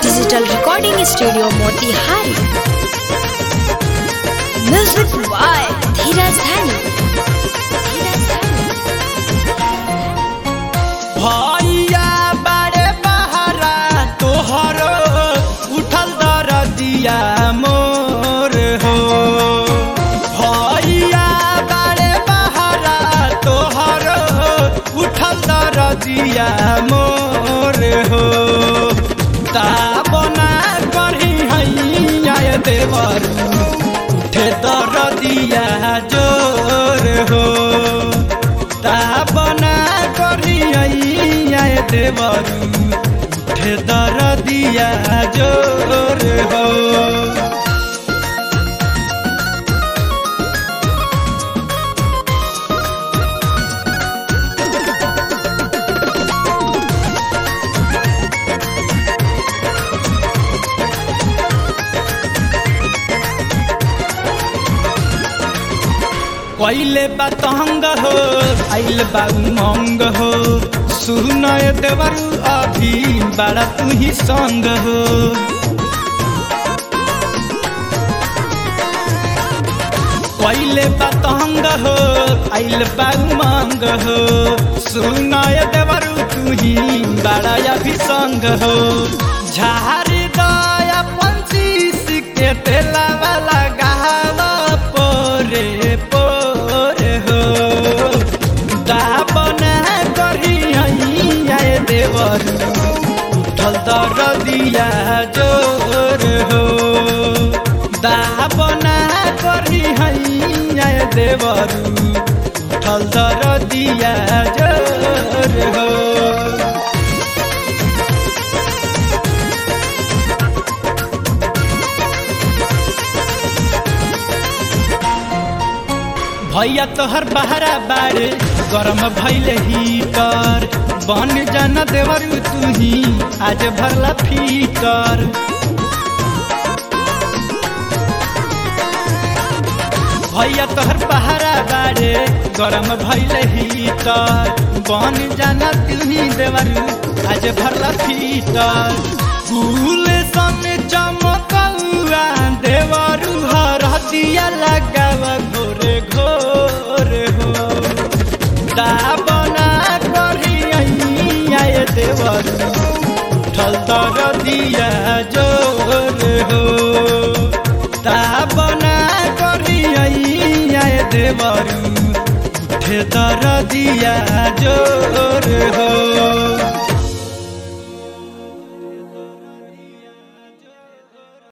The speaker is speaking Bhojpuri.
digital recording studio Motihari music by Dheeraj Dhani Dheeraj धनी भैया बारे बहारा तोहर उठल दरदिया मोर हो भैया बारे बहारा तोहर उठल दरदिया मोर हो ता बना करही हैया देवर उठे दरदिया जोर हो ता बना करिया देवरू उठे दरदिया जोर हो कैले बतंग हो आइल बा उमंग हो सुनय देवरू अभी बड़ा तू ही संग हो कैले बतंग हो आइल बा उमंग हो सुनय देवरू तू ही बड़ा अभी संग हो झारी दया पंचीस के तेला वाला गावा पोरे पोरे हो दाबना करी हैया देवर उठल दरदिया जोर हो दाबना करी हैया देवर उठल दरदिया जोर हो भैया तोहर बहरा बारे गरम भैले हीटर बन जाना देवर तू ही आज भरला फीटर भैया तोहर बहरा बारे गरम भैले हीटर बन जाना तू ही देवर आज भरला फीटर फूल सन चमकौआ देवरू हर दिया लगावा घोरे घोरे हो दाबना करिया देवर उठल तर दिया जोर हो दाबना करिया देवर उठे तर दिया जोर